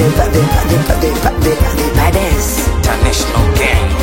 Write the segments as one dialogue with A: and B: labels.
A: the, the, the, the, the, the, the baddest.
B: International gang.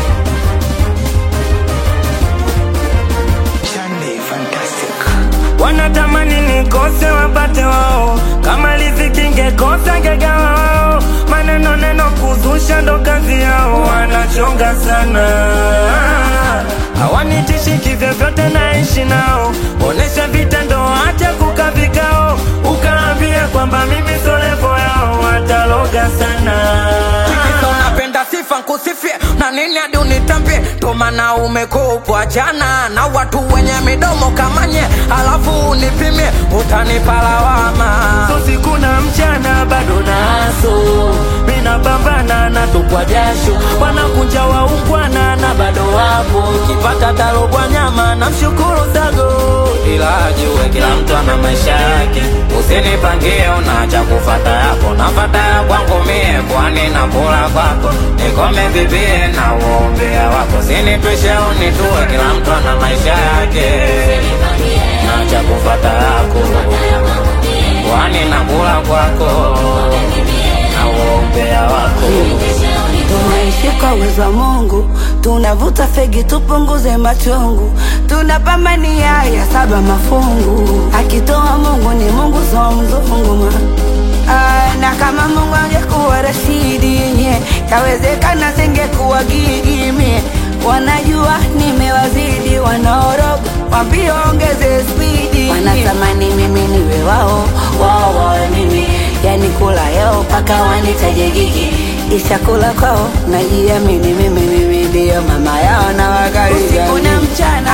A: Chande fantastic.
C: wanatamani nikose wapate wao, kama riziki ngekosa ngegawa wao, maneno neno kuzusha ndo kazi yao, wanachonga sana hawanitishi kivyovyote, naishi nao, onesha vitendo, acha kuka vikao, ukaambia kwamba mimi solevo yao, wataloga sana
B: Kisa unapenda sifa nkusifie na nini hadi unitambie tomana umekupwa jana na watu wenye midomo kamanye alafu unipimie utanipa lawama
C: so siku na mchana bado naso mina pambana na tupwa jasho wanakunja waungwana na bado wapo kipata talobwa nyama na mshukuru sago
B: ila ajue kila mtu ana maisha yake usinipangie unaacha kufata yako nafata ya kwangu mie kwani na kula kwako nikome bibie na uombea wako sinitwishe unitue kila mtu ana maisha yake naacha kufata yako kwani na kula kwako na uombea wako
D: tunaishi kwa uwezo wa Mungu, tunavuta fegi tupunguze machungu, tunapambania ya saba mafungu. Akitoa Mungu ni Mungu, so mzungu ma Ah, na kama Mungu angekuwa Rashidi nye kawezekana singekuwa Gigi mie. Wanajua nimewazidi, wanaoroga wambie ongeze spidi, wanatamani mimi niwe wao, wao wawe mimi, yani kula yao mpaka wanitaje Gigi ishakula kwao, najiamini mimi, mimi ndio mama yao na wakaribia usiku na mchana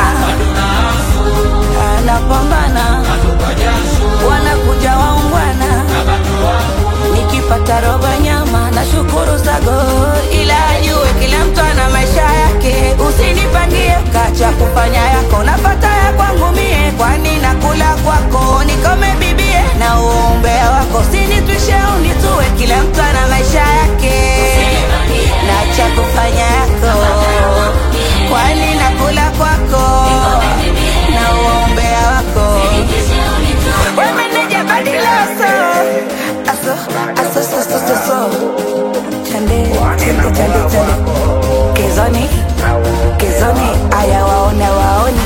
D: anapambana, wanakuja waungwana, nikipata robo nyama na shukuru sago, ila ajue kila mtu ana maisha yake, usinipangie kacha kufanya yako, napata ya kwangu mie, kwani nakula kwako, nikome bibie na uombea wako, sinitwishe unitue, kila mtu ana maisha yake, na cha kufanya yako, kwani nakula kwako na uombea wako wemeneja badilaso aso aso so so so so chande chande chande chande kezoni kezoni aya waone waoni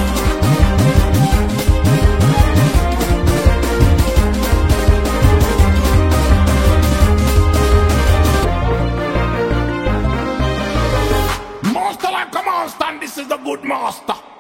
E: Master like a monster, and this is the good master.